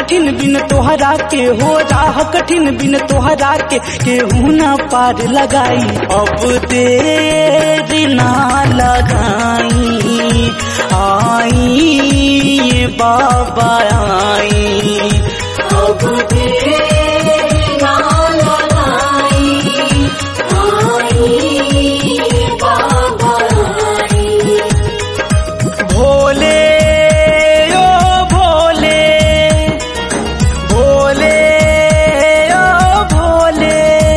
कठिन बिन तोहरा के हो राह कठिन बिन तोहरा के केहू ना पार लगाई अब देर ना लगाई आई ये बाबा आई अब देर ना लगाई आई बाबा आई भोले ओ भोले भोले ओ भोले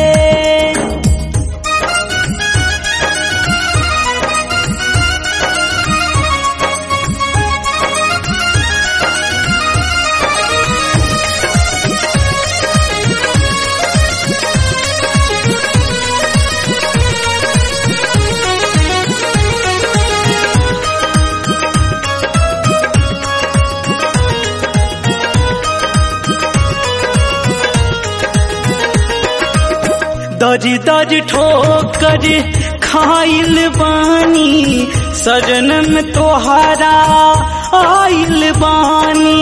दरी दरी ठोकर खाइल बानी सजनम तोहारा आइल बानी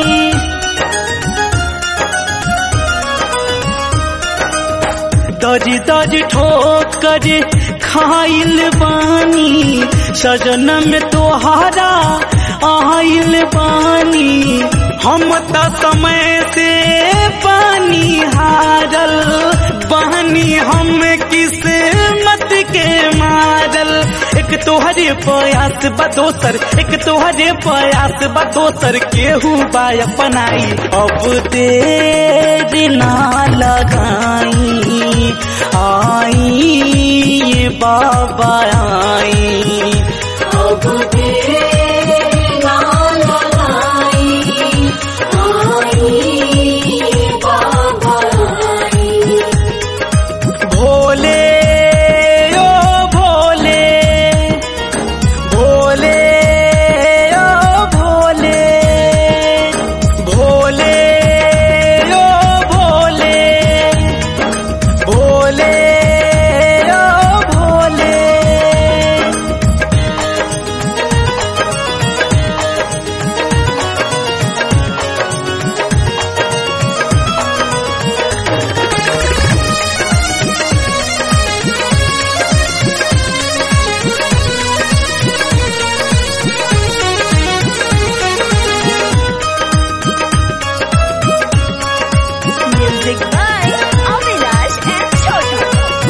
दरी दरी ठोकर खाइल बानी सजनम तोहारा आइल बानी हम त समय से पानी हारल बहनी हम किस्मत के मारल एक तोहरे प्रयास बा दोसर एक तोहरे प्रयास बा दोसर केहू बा अपनाई अब देर ना लगाई आई ये बाबा आई अब देर ना लगाई आई बाबा आई भोले ओ भोले भोले ओ भोले भोले ओ भोले भोले ओ Bhole Music by Avinash and Chotu.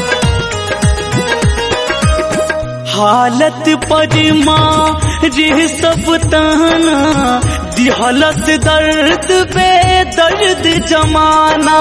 हालत पर माँ रे सब ताना दिहलत दर्द बे दर्द जमाना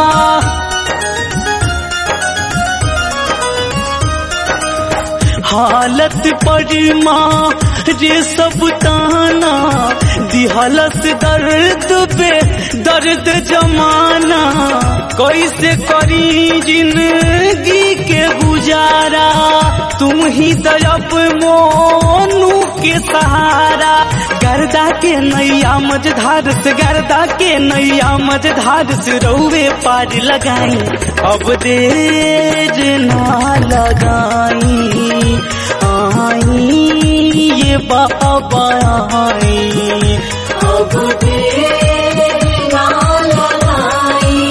हालत पर माँ रे सब ताना दिहलत दर्द बे दर्द जमाना कैसे करी जिंदगी के गुजारा तुम ही दरब मोनू के सहारा गर्दा के नैया मझधार से गर्दा के नैया मझधार से रौवे पार लगाई अब देर ना लगाई आई ये बाबा आई अब देर ना लगाई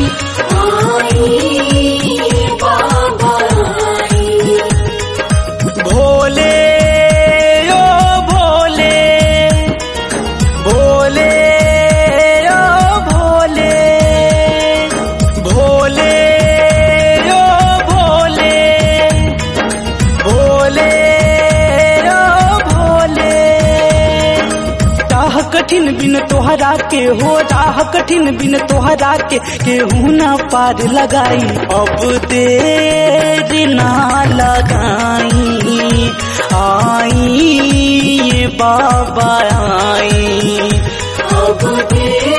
आई बाबा आई भोले ओ भोले भोले ओ भोले भोले ओ भोले भोले ओ भोले राह कठिन बिन तोहरा के हो राह कठिन बिन तोहरा के केहू ना पार लगाई अब देर ना लगाई आई ये बाबा आई अब देर